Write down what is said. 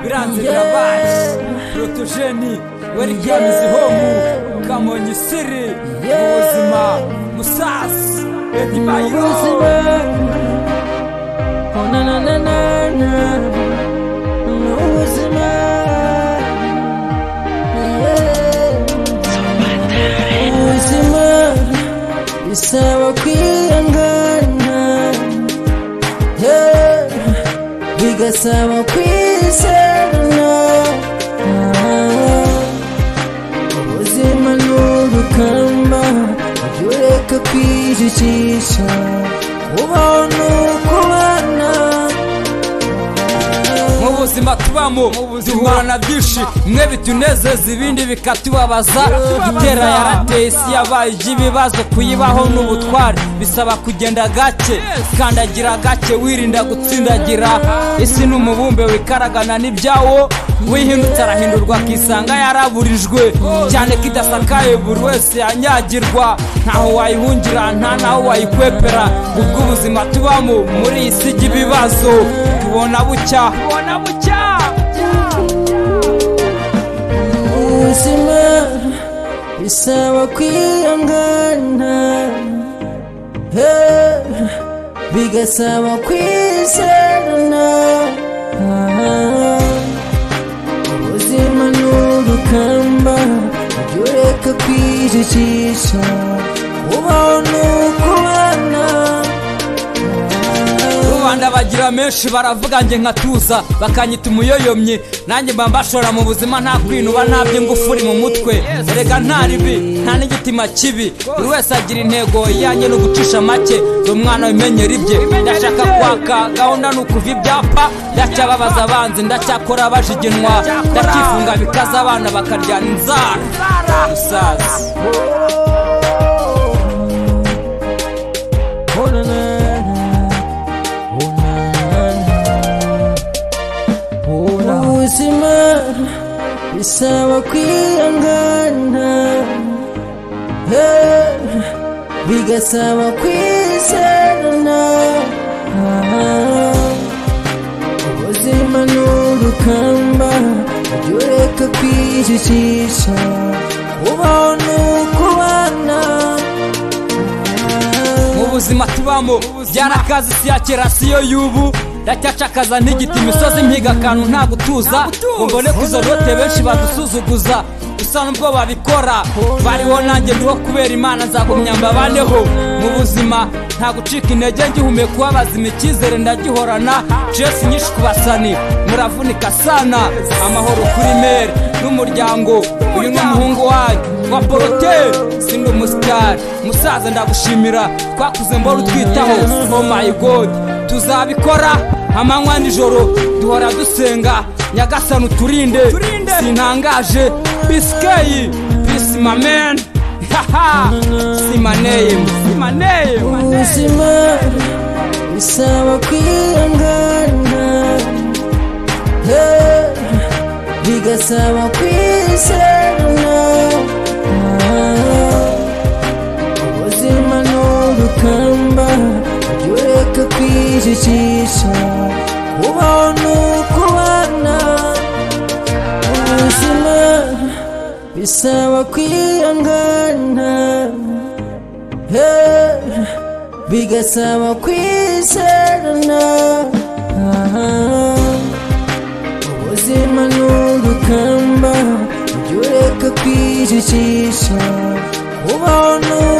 biranze birabaje porotogeni werikemizi homu kamonyi siri ubuzima musasi edi bayiro ubuzima bisaba kwihangana yeah. bigasaba kwisana ubuzima ni urukamba ibyo ureka kwijijisha kubaho ni ukubana mu buzima tubamo duhura na byinshi mwe bitunezeza ibindi bikatubabaza itera yarateye isi yabaye iby'ibibazo kuyibaho n'ubutwari bisaba kugenda gake kandagira gake wirinda gutsindagira isi ni umubumbe wikaragana n'ibyawo wihindutse arahindurwa akisanga yaraburijwe cyane ko idasakaye buri wese yanyagirwa ntaho wayihungira nta naho wayikwepera ubwo ubuzima tubamo muri iyi si y'ibibazo tubona bucya tubona bucya ubuzima bisaba kwihangana Eh, bigasaba kwizerana Ah, ubuzima ni urukamba ibyo ureka kwijijisha ubaho ni ukubana rubanda bagira menshi baravuga nge nkatuza bakanyita umuyoyomye nanjye mba mbashora mu buzima nta kwinuba nta by'ingufuri mu mutwe erega nta ribi nta n'igitima kibi buri wese agira intego iyanjye ni ugucisha make ni umwana wimenyera ibye ndashaka kwaka gahunda ni ukuva ibyapa ndacyababaza abanzi ndacyakora abajiginwa ndacyifunga bikaza abana bakaryana inzara umusazi Oh na na na, oh na na na, oh na. Ubuzima bisaba kwihangana, eh, bigasaba kwizerana. Ubuzima ni urukamba ujya ureka kwijijisha, ubaho ni ukubana. mu buzima tubamo byarakazi si ya kera si yo y'ubu ndacyacakaza n'igiti imisozi mpiga akantu nta gutuza mbone izo rote benshi badusuzuguza gusa nubwo babikora bariho nanjye ndiho kubera imana nzagumya mbabaneho mu buzima nta gucika intege ngihumeka kuba bazima icyizere ndagihorana jesi nyinshi ku basani muravunika sana amahoro kuri meri n'umuryango uyu ni umuhungu wanyu wa porote sindi umusitari musaza ndagushimira twakuze mbora utwitaho oh my god tuzabikora amanywa nijoro duhora dusenga nyagasani uturinde sintangaje bisikeyi pisi mameni haha simaneyemu simaneyemu ubuzima bisaba kwihangana eh, bigasaba kwizerana Ah, ubuzima ni urukamba ujya ureka kwijijisha kubaho ni ukubana ubuzima bisaba kwihangana Hey, bigasaba kwizerana Ah, ubuzima ni urukamba ujya ureka kwijijisha ubaho ni